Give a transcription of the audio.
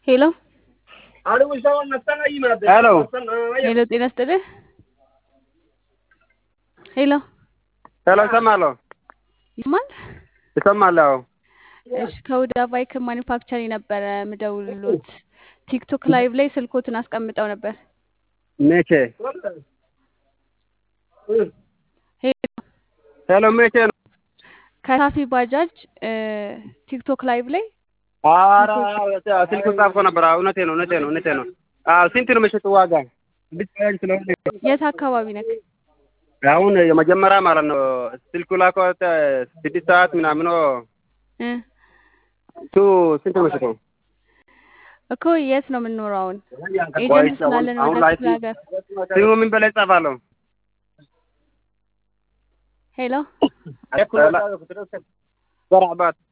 ሄሎ ሄሎ ሄሎ፣ ጤና ይስጥልህ። ሄሎ ሄሎ፣ እሰማለሁ ይማል እሰማለሁ። እሺ፣ ከሁዳ ባይክ ማኒፋክቸሪንግ ነበረ ምደውልሎት። ቲክቶክ ላይቭ ላይ ስልኮትን አስቀምጠው ነበር። መቼ? ሄሎ ሄሎ፣ መቼ ነው? ከሳፊ ባጃጅ ቲክቶክ ላይቭ ላይ ኧረ ስልክ ጻፍኮ ነበር። አዎ፣ እውነቴ ነው፣ እውነቴ ነው፣ እውነቴ ነው። አዎ፣ ስንት ነው የሚሸጡ ዋጋ? ብቻዬን ስለሆነ የት አካባቢ ነክ? አሁን የመጀመሪያ ማለት ነው ስልኩ ላኮ ስድስት ሰዓት ምናምን እ እሱ ስንት ነው የሚሸጠው? እኮ የት ነው የምንኖረው? አሁን ኤጀንት ስላለን አሁን ወደ ላይ ክፍለ ሀገር። ስሙ ምን በላይ ጻፋለሁ? ሄሎ በራባት